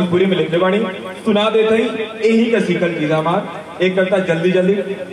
भोजपुरी में लिखले बानी सुना देते ही यही का सीखल चीज है हमार एक करता जल्दी जल्दी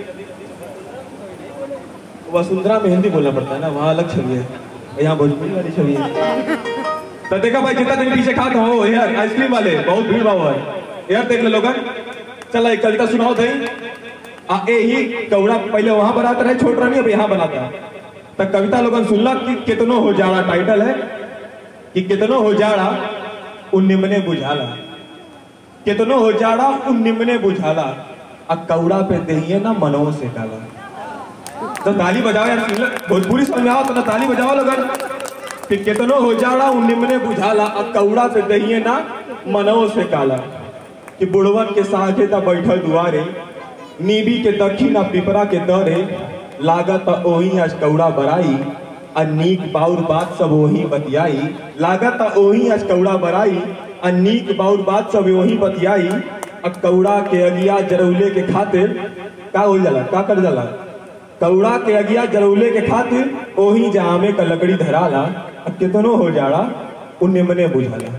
वसुंधरा में हिंदी बोलना पड़ता है ना वहाँ अलग छवि है यहाँ भोजपुरी वाली छवि है तो देखा भाई जितना दिन पीछे खाता हो यार आइसक्रीम वाले बहुत भीड़ भाव है यार देख ले लोगन चला एक कविता सुनाओ थे आ ए ही कौड़ा पहले वहां बनाता रहे छोट रानी अब यहाँ बनाता तो कविता लोगन सुनला कि कितनो हो जाड़ा टाइटल है कि कितनो हो जाड़ा उन निमने बुझाला कितनो हो जाड़ा उन निमने बुझाला आ कौड़ा पे दहिए ना मनों से डाला तो ताली बजाओ यार सुन ले, भोजपुरी समझ में आओ तो ना ताली बजाओ लोगन कि कितनो हो जाड़ा उन निमने बुझाला आ कौड़ा पे दहिए ना मनों से काला कि बुढ़वन के साथे ता बैठल दुआरे नीबी के दक्षिण आ पिपरा के दरे लागत ओही आज कौड़ा बराई आ नीक बाउर बात सब ओही बतियाई लागत ओही आज कौड़ा बराई आ नीक बाउर बात सब ओही बतियाई आ कौड़ा के अगिया जरौले के खातिर का हो जाला का कर जाला कौड़ा के अगिया जरौले के खातिर ओही जामे का लकड़ी धराला आ कितनो हो जाड़ा उन निमने बुझाला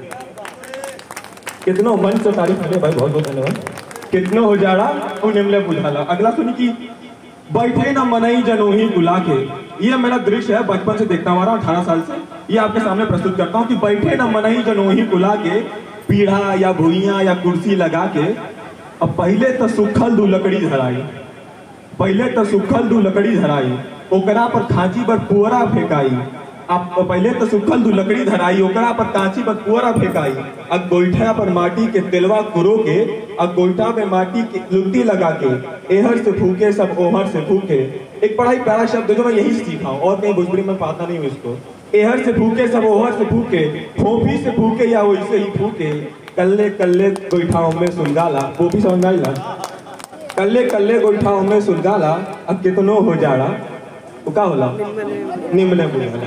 कितनो मन से तारीफ करे भाई बहुत बहुत धन्यवाद कितनो हो जाड़ा वो निमले बुझाला अगला सुनी की बैठे ना मनई जनोही बुला के ये मेरा दृश्य है बचपन से देखता हुआ अठारह साल से ये आपके सामने प्रस्तुत करता हूँ कि बैठे ना मनई जनोही बुला के पीढ़ा या भुइया या कुर्सी लगा के अब पहले तो सुखल दू लकड़ी धराई पहले तो सुखल दू लकड़ी धराई ओकरा पर खांची पर पुअरा फेंकाई अब पहले तो सुखल दू लकड़ी धराई ओकरा पर कांची पर पुअरा फेंकाई अब गोईठा पर माटी के तेलवा कुरो के अब गोईठा में माटी की लुत्ती लगा के एहर से फूके सब ओहर से फूके एक बड़ा ही प्यारा शब्द है जो मैं यही सीखा हूँ और कहीं भोजपुरी में पाता नहीं हूँ इसको एहर से फूके सब ओहर से फूके फोफी से फूके या वैसे ही फूके कल्ले कल्ले गोईठाओं में सुलगाला वो भी समझ में आई ना कल्ले कल्ले गोईठाओं में सुलगाला अब कितनो हो जाड़ा वो का होला निम्न बुझाला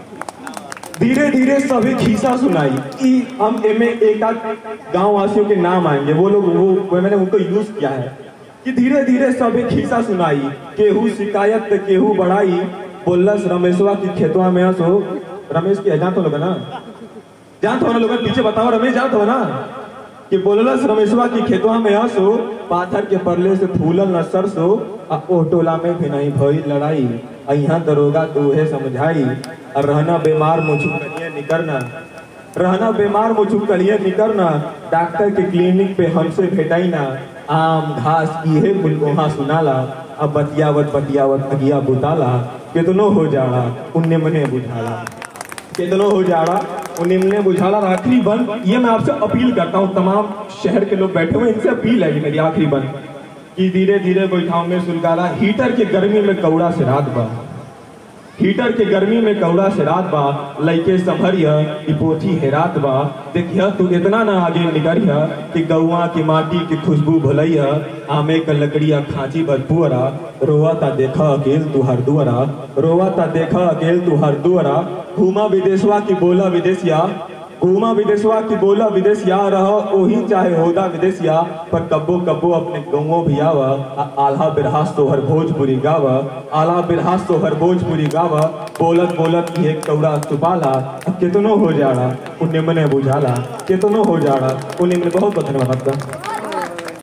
धीरे धीरे सभी खीसा सुनाई कि हम एमे एक आध गांव वासियों के नाम आएंगे वो लोग वो, वो मैंने उनको यूज किया है कि धीरे धीरे सभी खीसा सुनाई केहू शिकायत पे केहू बढ़ाई बोलस रमेशवा की खेतवा में हंसो रमेश की जान तो लोग ना जान तो लोग पीछे बताओ रमेश जान तो ना कि बोललस रमेशवा की खेतवा में हंसो पाथर के परले से फूलल न सरसो आ ओ टोला में भी नहीं भई लड़ाई आ यहाँ दरोगा तूहे समझाई और रहना बीमार मुझू कलिए निकरना रहना बीमार मुझू कलिए निकरना डॉक्टर के क्लिनिक पे हमसे भेटाई ना आम घास इहे कुल वहाँ सुनाला अब बतियावत बतियावत अगिया बुताला कितनो हो जाड़ा उन्ने मने बुझाला कितनो हो जाड़ा उन्हें ने बुझाला और आखिरी बंद ये मैं आपसे अपील करता हूँ तमाम शहर के लोग बैठे हुए इनसे अपील है ये मेरी आखिरी बंद कि धीरे धीरे बैठाओ में सुलगाला हीटर के गर्मी में कौड़ा से रात बा हीटर के गर्मी में कौड़ा से रात बा लइके संभरिया ई पोथी हेरात बा देखिया तू इतना ना आगे निकरिया कि गौआ की माटी की खुशबू भलैया आमे का लकड़िया खांची भरपुअरा रोवा ता देखा अकेल तू हर दुअरा रोवा ता देखा अकेल तू हर दुअरा घूमा विदेशवा की बोला विदेशिया घूमा विदेशवा की बोला विदेशिया रह ओही चाहे होदा विदेशिया पर कब्बो कब्बो अपने गौओ भी आवा आ- आल्हा बिरहास तोहर भोजपुरी गावा आला बिरहास तोहर भोजपुरी गावा बोलत बोलत ये कौड़ा चुपाला आ कितनो हो जाड़ा उन्हें मने बुझाला कितनो हो जाड़ा उन्हें मने बहुत बहुत धन्यवाद आपका